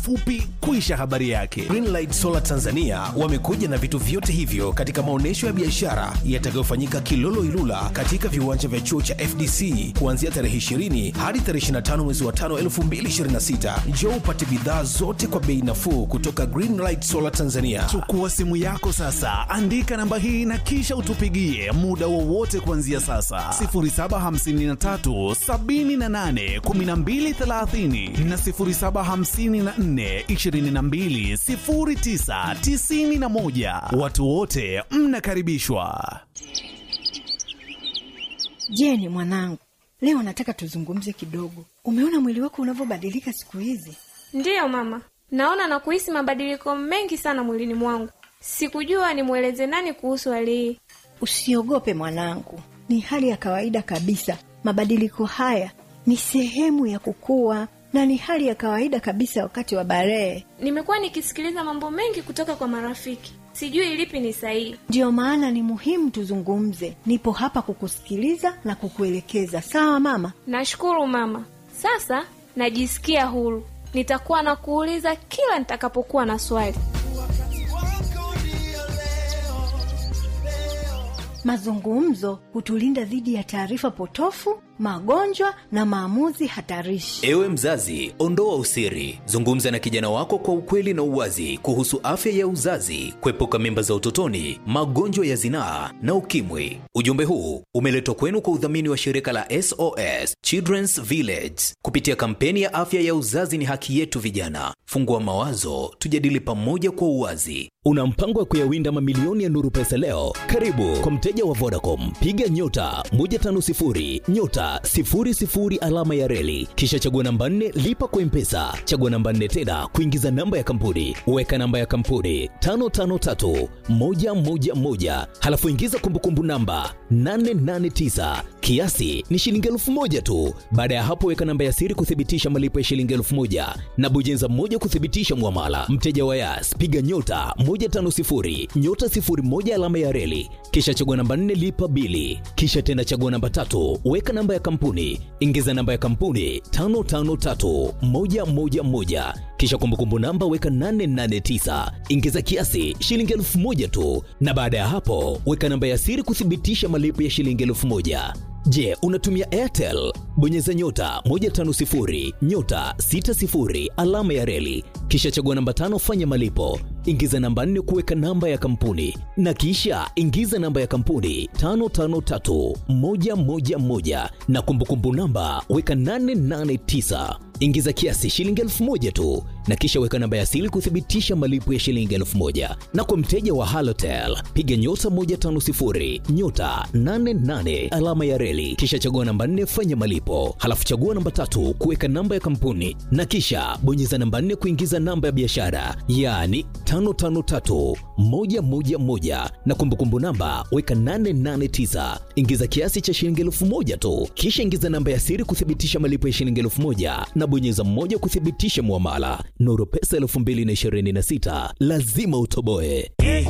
fupi kuisha habari yake. Greenlight Solar Tanzania wamekuja na vitu vyote hivyo katika maonyesho ya biashara yatakayofanyika Kilolo Ilula katika viwanja vya chuo cha FDC kuanzia tarehe 20 hadi tarehe 25 mwezi wa 5 2026. Njoo upate bidhaa zote kwa bei nafuu kutoka Greenlight Solar Tanzania. Chukua simu yako sasa, andika namba hii na kisha utupigie muda wowote kuanzia sasa 0753 78 1230 na 0754 22 09 91. Watu wote mnakaribishwa. Jeni mwanangu, leo nataka tuzungumze kidogo. Umeona mwili wako unavyobadilika siku hizi? Ndiyo mama, naona na kuhisi mabadiliko mengi sana mwilini mwangu. Sikujua nimweleze nani kuhusu hali hii. Usiogope mwanangu, ni hali ya kawaida kabisa. Mabadiliko haya ni sehemu ya kukua na ni hali ya kawaida kabisa wakati wa barehe. Nimekuwa nikisikiliza mambo mengi kutoka kwa marafiki, sijui lipi ni sahihi. Ndiyo maana ni muhimu tuzungumze. Nipo hapa kukusikiliza na kukuelekeza. Sawa mama? Nashukuru mama, sasa najisikia huru. Nitakuwa na kuuliza kila nitakapokuwa na swali. Mazungumzo hutulinda dhidi ya taarifa potofu, magonjwa na maamuzi hatarishi. Ewe mzazi, ondoa usiri, zungumza na kijana wako kwa ukweli na uwazi kuhusu afya ya uzazi, kuepuka mimba za utotoni, magonjwa ya zinaa na ukimwi. Ujumbe huu umeletwa kwenu kwa udhamini wa shirika la SOS Children's Village kupitia kampeni ya afya ya uzazi ni haki yetu. Vijana, fungua mawazo, tujadili pamoja kwa uwazi. Una mpango wa kuyawinda mamilioni ya Nuru Pesa leo? Karibu kwa mteja wa Vodacom, piga nyota 150 nyota 00 alama ya reli, kisha chagua namba 4 lipa kwa Mpesa, chagua namba 4 tena kuingiza namba ya kampuni, weka namba ya kampuni 553 111, halafu ingiza kumbukumbu namba 889 kiasi ni shilingi elfu moja tu. Baada ya hapo, weka namba ya siri kuthibitisha malipo ya shilingi elfu moja na bonyeza moja kuthibitisha mwamala. Mteja wa Yas, piga nyota 150 nyota 01 alama ya reli, kisha chagua namba 4 lipa bili, kisha tena chagua namba tatu, weka namba ya kampuni, ingiza namba ya kampuni 553111 kisha kumbukumbu namba weka 889 ingiza kiasi shilingi elfu moja tu, na baada ya hapo weka namba ya siri kuthibitisha malipo ya shilingi elfu moja. Je, unatumia Airtel? Bonyeza nyota 150 nyota 60 alama ya reli, kisha chagua namba tano, fanya malipo, ingiza namba 4 kuweka namba ya kampuni, na kisha ingiza namba ya kampuni 553111 na kumbukumbu namba weka 889 ingiza kiasi shilingi elfu moja tu na kisha weka namba ya siri kuthibitisha malipo ya shilingi elfu moja na kwa mteja wa halotel piga nyota 150 nyota 88 alama ya reli kisha chagua namba 4 fanya malipo halafu chagua namba tatu kuweka namba ya kampuni na kisha bonyeza namba 4 kuingiza namba ya biashara yaani 553111 na kumbukumbu namba weka 889 ingiza kiasi cha shilingi elfu moja tu kisha ingiza namba ya siri kuthibitisha malipo ya shilingi elfu moja na bonyeza mmoja kuthibitisha mwamala. Nuru Pesa 2026 lazima utoboe.